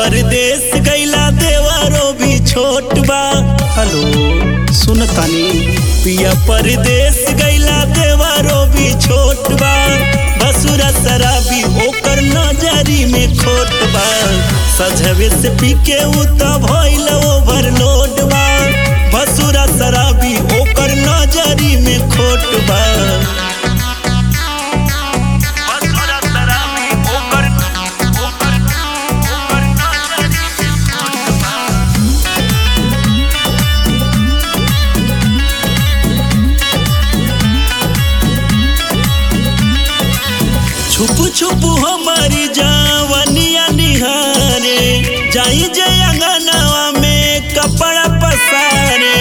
परदेश गैला देवरो भी छोट बा हेलो सुन तानी पिया परदेश गैला देवरो भी छोट बा बसुरा शराबी ओकर नजरी में खोट बा सजवे से पी के उ त भइल ओवरलोड बा बसुरा शराबी ओकर नजरी में खोट बा बसुरा शराबी ओकर ओकर ओकर नजरी में खोट बा छुप छुप हमारी जवनिया निहारे जाई जे अंगनावा में कपड़ा पसारे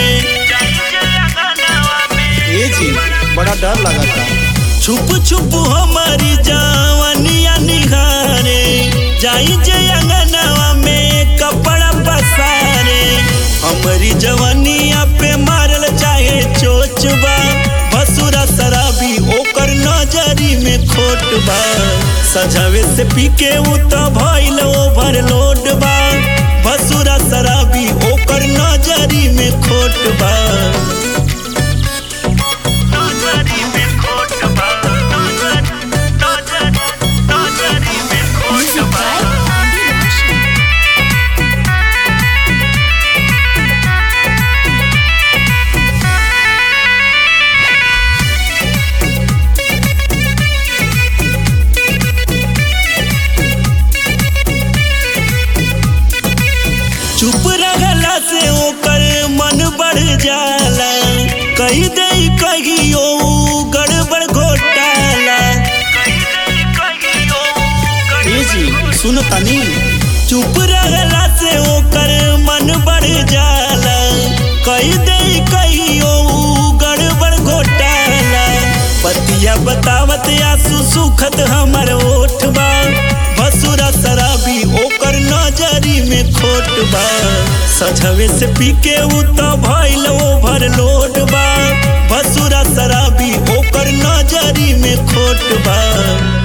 ए जी बड़ा डर लगा था छुप छुप हमारी जवनिया निहारे जाई जे अंगनावा में कपड़ा पसारे हमारी जवनिया पे मारल चाहे चोचबा बसुरा शराबी ओकर नजरी में खोट बा सजावे से पी के उ त भइल ओवरलोड बा बसुरा शराबी ओकर नजरी में खोट बा नजरी में खोट बा नजरी नजरी में खोट बा चुप रहला से ओकर मन बढ़ जाला कही दे कहियो गड़बड़ घोटाला ए जी सुन तानी चुप रहला से ओकर मन बढ़ जाला कही दे कहियो गड़बड़ घोटाला पतिया बतावत आंसू सुखत हमर ओठबा बसुरा शराबी ओकर नजरी में खोट बा सजवे से पी के उ त भइल ओवरलोड बा बसुरा शराबी ओकर नजरी में खोट बा